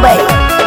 मुंबई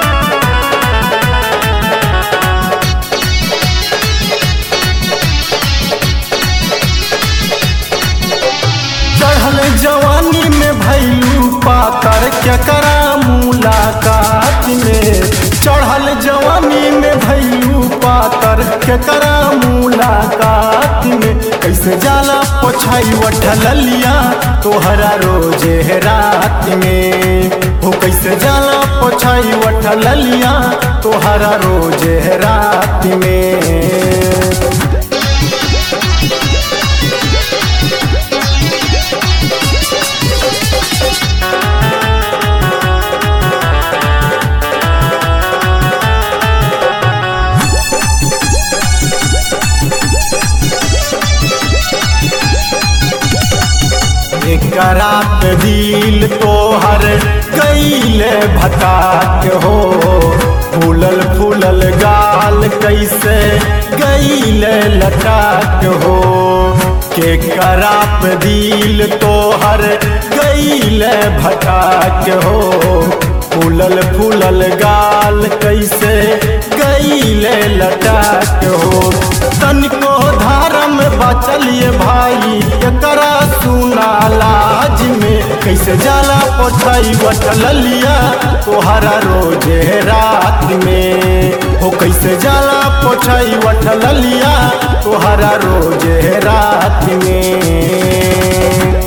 चढ़ल जवानी में भैलू पातर केकरा मुलाकात में चढ़ल जवानी में भैलू पातर केकरा मुलाकात में कैसे जाला पोछाई वठलिया तोहरा रोजे रात में हो कैसे जाला पोछाई वठलिया तोहरा रोजे रात में एकरा पे दिल तोहर कैले भटाक हो फूलल फूलल गाल कैसे गैले लटाक हो के करा पे दिल तोहर गैले भटाक हो फूलल फूलल गाल कैसे गैले लटाक हो तनिको धारम बचलिए भाई एकरा सुना लाज में कैसे जाला पोछाई बटलिया तोहरा रोजे रात में हो कैसे जाला पोछाई बटलिया तोहरा रोजे रात में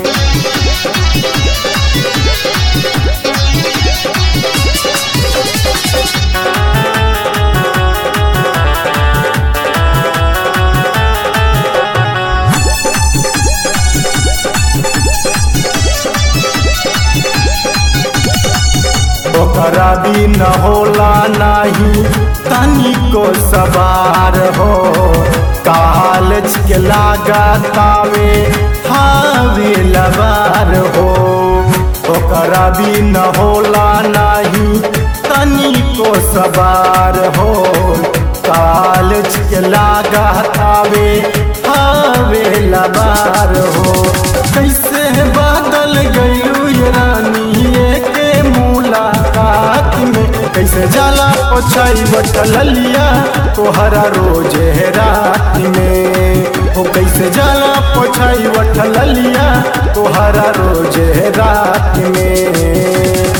ओकरा भी न होला नाही तनिको सवार हो कालच के लागा तावे हावे लबार हो ओकरा भी न होला नाही तनिको सवार हो कालच के लागा तावे हावे लबार हो कैसे बादल गयू ये रानी के मुलाकात में कैसे जाला पोछाई बटलिया तोहरा रोजे रात में हो कैसे जाला पोछाई बटलिया तोहरा रोजे रात में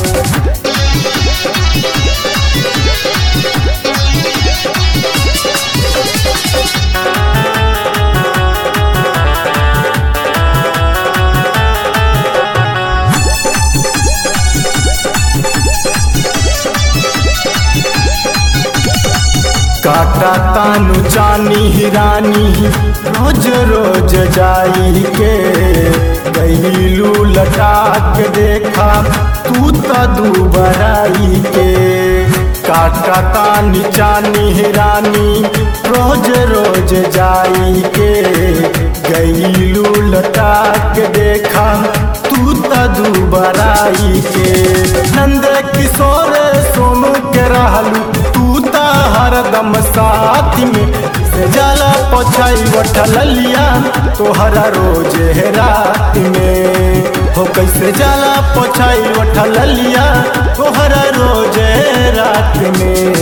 काटा तानु जानी हिरानी रोज रोज जाई के गईलू लटा के देखा तू तो दुबराई के काटा तानी जानी हिरानी रोज रोज जाई के गईलू लटा के देखा तू तो दुबराई के नंद किशोर सोनू के रहलू तू ता हरदम साथ में से जाला पोछाई वठलिया तोहरा रोजे रात में हो कैसे जाला पोछाई वठलिया तोहरा रोजे रात में